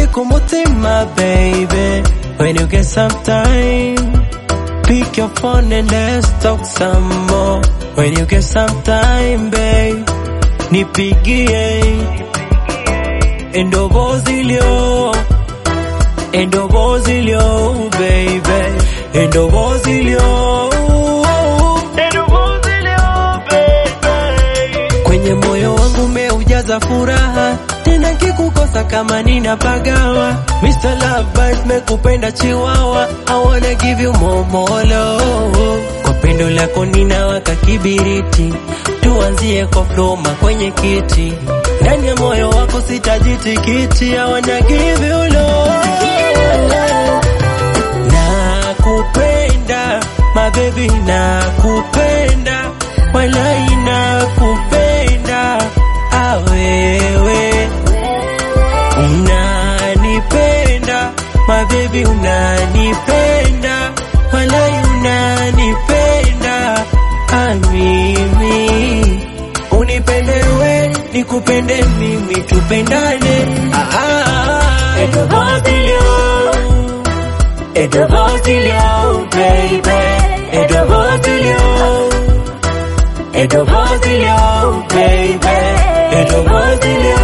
kumutima baby when you get some time pick your phone and let's talk some more when you get some time babe nipigie endovozilio endovozilio baby endovozilio endovozilio baby kwenye moyo wangu umeujaza furaha tena kikukosa kama ninapagawa Mr. Love Bite mekupenda chiwawa I wanna give you more more love kwa pendo lako ninawaka kibiriti tuanzie kwa floma kwenye kiti ndani ya moyo wako sitajitikiti I wanna give you love nakupenda mabebi nakupenda walai nakupenda awewe unanipenda mabebi unanipenda walai unanipenda amimi unipende we nikupende mimi tupendane ah, ah, ah. Edovozilio, Edovozilio, baby Edovozilio Edovozilio, baby Edovozilio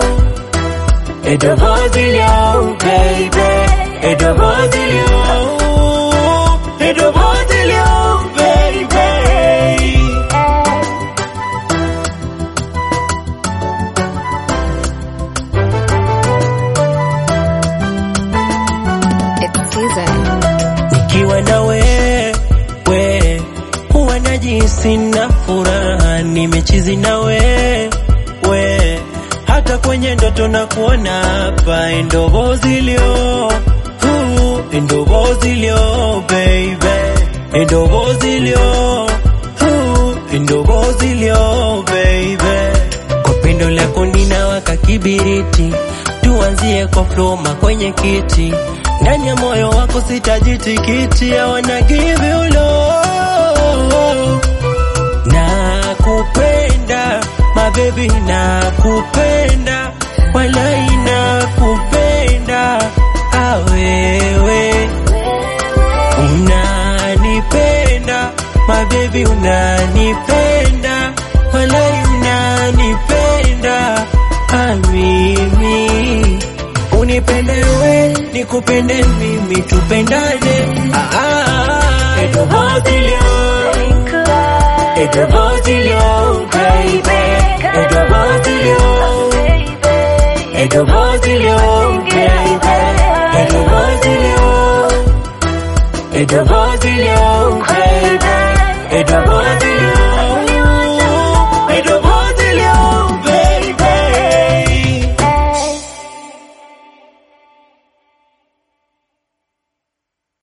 Edovozilio, baby Edovozilio Edovozilio, baby It's season. nikiwa na we we huwa najisi na furaha nimechizi na we we hata kwenye ndoto na kuona hapa endovozilio uh, endovozilio baby endovozilio uh, endovozilio baby kwa pendo lako ninawaka kibiriti tuanzie kwa floma kwenye kiti ndani ya moyo wako sitajitikiti I wanna give you love nakupenda mabebi nakupenda walai nakupenda awewe unanipenda mabebi unanipenda walai unanipenda amimi unipende we nikupende mimi tupendane ah, ah, ah. Edovozilio, Edovozilio, baby Edovozilio, Edovozilio, baby Edovozilio Edovozilio, baby Edovozilio